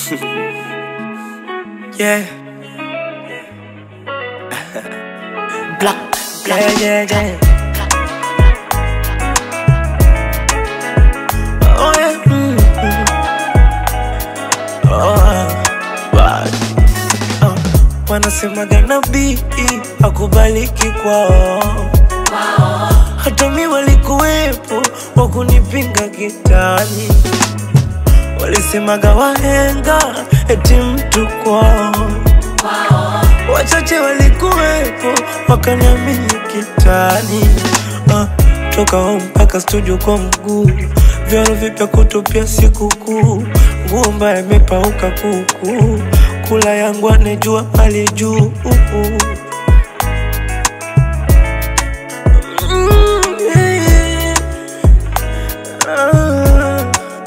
yeah. Black, Yeah, yeah, yeah. Oh, yeah. Mm, mm. Oh, bad. Oh, wanasemaga nabii akubaliki kwao hata mi walikuwepo wakunipinga kitani walisemaga wahenga eti mtu kwao wachache walikuwepo wakaniamini kitani ah, toka home mpaka studio kwa mguu vyaro vipya kutupia sikukuu nguo mbaya imepauka kuku kula yangu anejua hali juu Mm, yeah. Ah.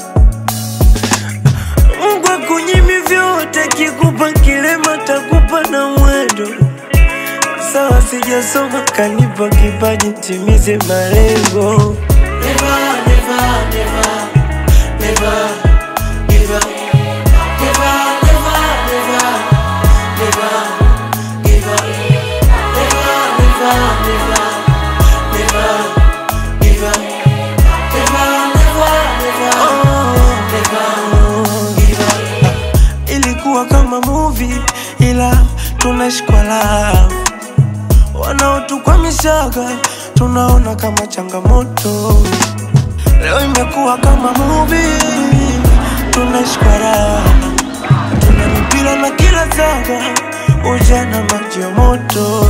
Mungu akunyimi vyote, kikupa kilema takupa na mwendo. Sawa, sijasoma kanipa kipaji, timize malengo. Never, never, never, never give up. Never, never, never, never give up. Never, never, never, never give up. Never, never, never, never give up. Ilikuwa kama movie ila tunashikwa love wanaotukwamishaga tunaona kama changamoto. Leo imekuwa kama movie, tunashikwa raha, tuna mipira na kila zaga, ujana maji ya moto.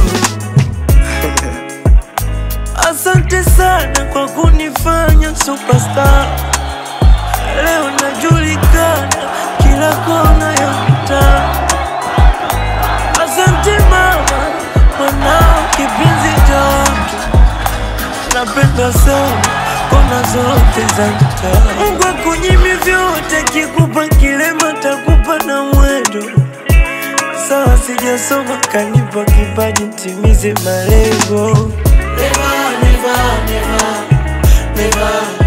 Asante sana kwa kunifanya superstar. Leo najulikana kila kona ya mtaa. Asante mama, mwanao kipenzi cha watu, napenda sana kona zote za mtaa. Mungu akunyimi vyote, kikupa kilema takupa na mwendo. Sawa, sijasoma kanipa kipaji, timize malengo. Never, never, never, never